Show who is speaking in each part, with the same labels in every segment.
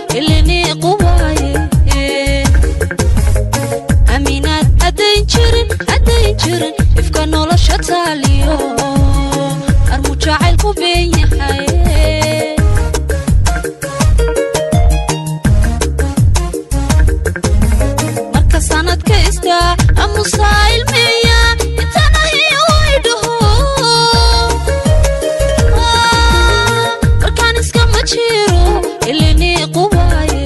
Speaker 1: ilini quwaaye aaminaad haddayn jirin haddayn jirin ifka nolosha taaliyo armu jacaylku been yahay marka sanadka istaa amusaa ilmeeya intana iyo waydhaho markaan iskama jiro ilini quwaaye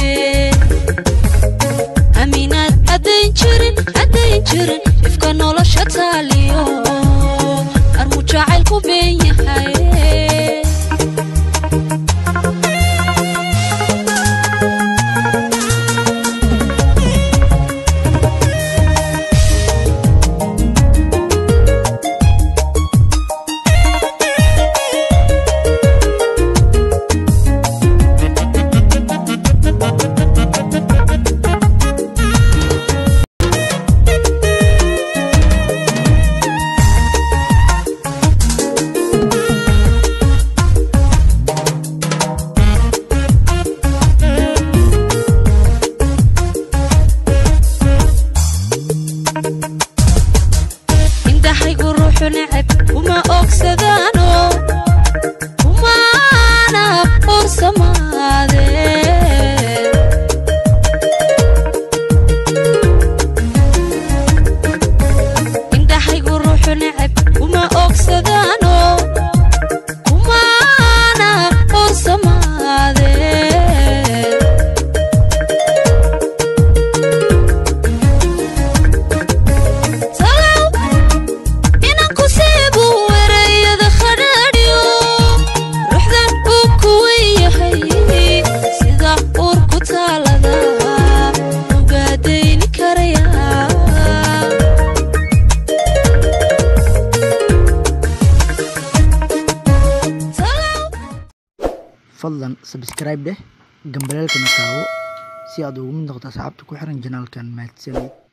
Speaker 1: aaminaad haddayn jirin haddayn jirin ifka nolosha taaliyo armu jacaylku been yahay indhahaygu ruuxu neceb uma ogsadaano umaana ursamaade indhahaygu ruuxu neceb uma ogsadaano umaana ursamaade talow inanku seebuu ereyada khadhaadhiyo ruuxdan uu kuwan yahay sida uurku taalada ugaadayni karaya
Speaker 2: fadlan sabscribe dheh gambaleelkana taawo si aad ugu mid noqdo asxaabta ku xiran janaalkan mahadsanid